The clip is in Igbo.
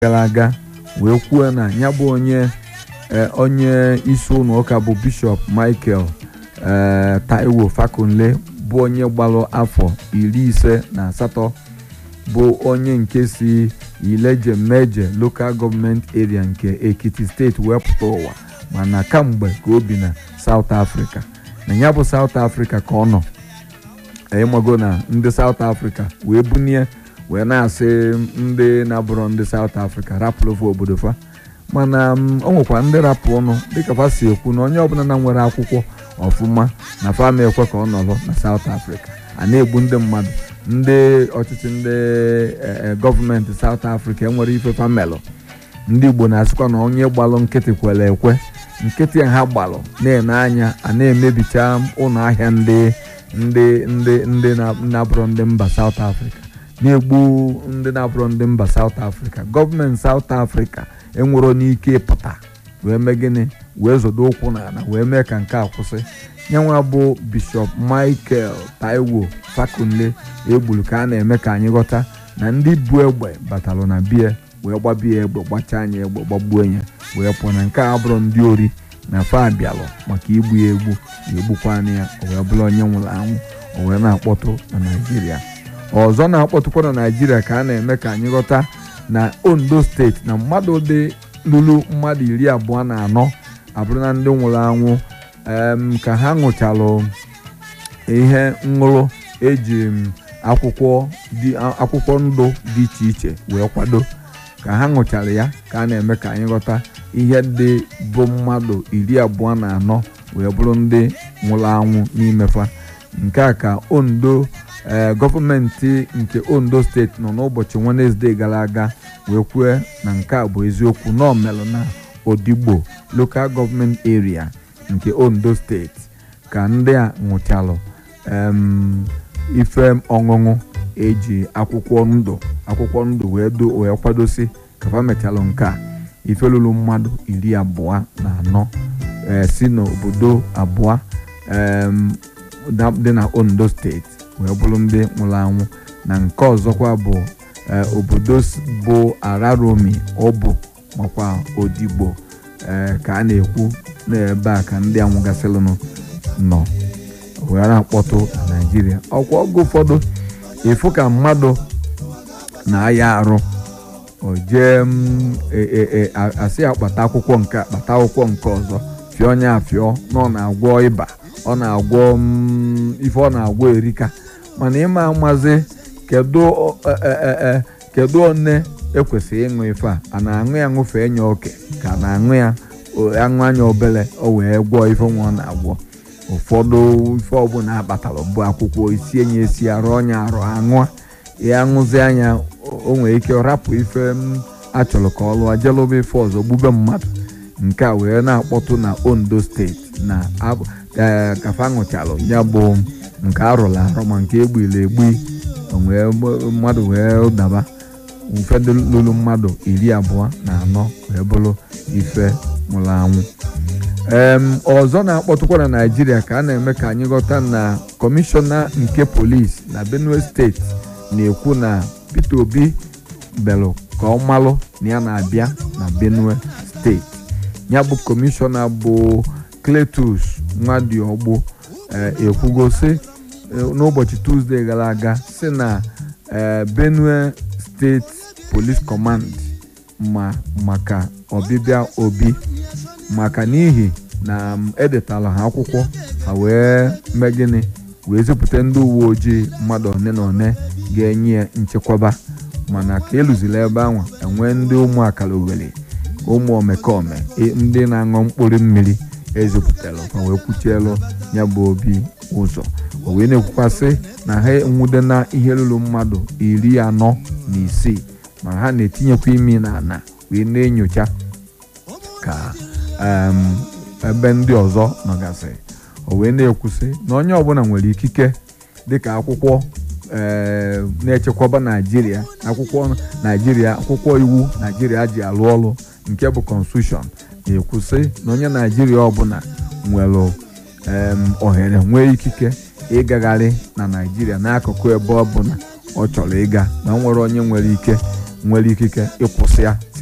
gara aga wee kwuo na ya bụ onye onye isi ụlọ ụka bụ bishọp michael taiwo fakunle bụ onye gbalụ afọ iri ise na asatọ bụ onye nke si ileje meje lokal gọọmenti area nke ekiti steeti wee pụta ụwa mana kamgbe ka o bi na South Africa na ya bụ South Africa ka ọ nọ ịmago na ndị South Africa wee bunie wee na-asị ndị na-abụrụ ndị South Africa rapụrụ obodo fa mana o nwekwa ndị rapụ ọnụ dịka fa si ekwu na onye ọbụla na nwere akwụkwọ ọfụma na fa na-ekwe ka ọ nọrọ na South Africa a na-egbu ndị mmadụ ndị ọchịchị ndị gọọmenti South Africa enwere ife famelụ ndị Igbo na-asịkwa na onye gbalụ nkịtị kwere ekwe nkịtị ha gbalụ na-ene anya a na-emebicha ụlọ ahịa ndị ndị ndị ndị na-abụrụ ndị mba South Africa na-egbu ndị na-abụrụ ndị mba South Africa gọọmenti South Africa enwero n'ike ịpụta wee mee gịnị wee zodo ụkwụ n'ala wee mee ka nke a kwụsị nyanwa bụ bishọp Michael Taiwo Fakunle egburu ka a na-eme ka anyị ghọta na ndị bu egbe batalụ na bie wee gbabie egbe gbachaa anya egbe gbagbuo ya wee pụọ na nke a bụrụ ndị ori na fa abịalụ maka igbu ya egbu egbukwana ya o wee bụrụ onye nwụrụ anwụ o wee na-akpọtụ na Naịjirịa ọzọ na-akpọtụkwa na Naịjirịa ka a na-eme ka anyị ghọta na Ondo steeti na mmadụ dị lụrụ mmadụ iri abụọ na anọ abụrụ na ndị nwụrụ anwụ ka ha ṅụchalụ ihe ṅụrụ eji akwụkwọ akwụkwọ ndụ dị iche iche wee kwado ka ha ṅụchara ya ka a na-eme ka anyị ghọta ihe dị bụ mmadụ iri abụọ na anọ wee bụrụ ndị nwụrụ anwụ n'imefa nke a ka Ondo gọọmenti nke Ondo steeti nọ n'ụbọchị Wenesde gara aga wee kwue na nke a bụ eziokwu na omelụ na Odigbo lokal gọọmenti area nke Ondo steeti ka ndị a ṅụchalụ ife ọṅụṅụ eji akwụkwọ ndụ akwụkwọ ndụ wee kwadosi ka fa mechalụ nke a ife lụrụ mmadụ iri abụọ na anọ si n'obodo abụọ dị na Ondo steeti wee bụrụ ndị nwụrụ anwụ na nke ọzọkwa bụ obodo bụ Araromi ọbụ makwa Odigbo ka a na-ekwu n'ebe a ka ndị anwụgasịrịnụ nọ wee na-akpọtụ na Naịjirịa ọkwa oge ụfọdụ ịfụ ka mmadụ na-aya arụ o jee asị akpata akwụkwọ nke akpata akwụkwọ nke ọzọ fịọ onye afịọ na ọ na-agwọ ịba ọ na-agwọ ife ọ na-agwọ erika mana ịma amazi kedu one ekwesịrị ịṅụ ife a a na-aṅụ ya ṅụfee nya oke ka a na-aṅụ ya aṅụ anya obere o wee gwọọ ife nwa ọ na-agwọ ụfọdụ ife ọbụla akpatalụ bụ akwụkwọ isi enye esi arụ ọnya arụ aṅụa ya aṅụzi anya o nwere ike rapụ ife achọrọ ka ọ lụọ jelụba ife ọzọ gbube mmadụ nke a wee na-akpọtụ na Ondo steeti na kafa ṅụchalụ ya bụ nke arụrụ arụ ma nke egbiri egbu wee mmadụ wee daba ụfọdụ lụrụ mmadụ iri abụọ na anọ wee bụrụ ife nwụrụ anwụ ọzọ na-akpọtụkwa na Naịjirịa ka a na-eme ka anyị ghọta na kọmishọna nke polisi na Benue steeti na-ekwu na Peter Obi belụ ka ọ malụ na ya na-abịa na Benue steeti ya bụ kọmishọna bụ Cletus Nwadiogbo ekwugosi n'ụbọchị Tuzdee gara aga si na Benue steeti Police Command ma maka ọbịbịa Obi maka n'ihi na edetala ha akwụkwọ ha wee mee gịnị wee zipụta ndị uwe ojii mmadụ one na one ga-enye ya nchekwaba mana ka eluziri ebe ahụ enwee ndị ụmụ akara owere ụmụ omekome ndị na-aṅụ mkpụrụ mmiri ezipụtara ma wee kwuchielu ya bụ obi ụzọ o wee na-ekwukwasị na ha enwude na ihe ruru mmadụ iri anọ na isii ma ha na-etinyekwa imi na ana wee na-enyocha ka ebe ndị ọzọ nọgasị o wee na-ekwusị na onye ọbụla nwere ikike dịka akwụkwọ na-echekwaba naijiria akwụkwọ naijiria akwụkwọ iwu naijiria ji alụ ọrụ nke bụ constitution na-ekwusị na onye naijiria ọbụla nwere ohere nwee ikike ịgagharị na naijiria n'akụkụ ebe ọbụla ọ chọrọ ịga na nwere onye nwere ike nwere ikike ịkwụsị ya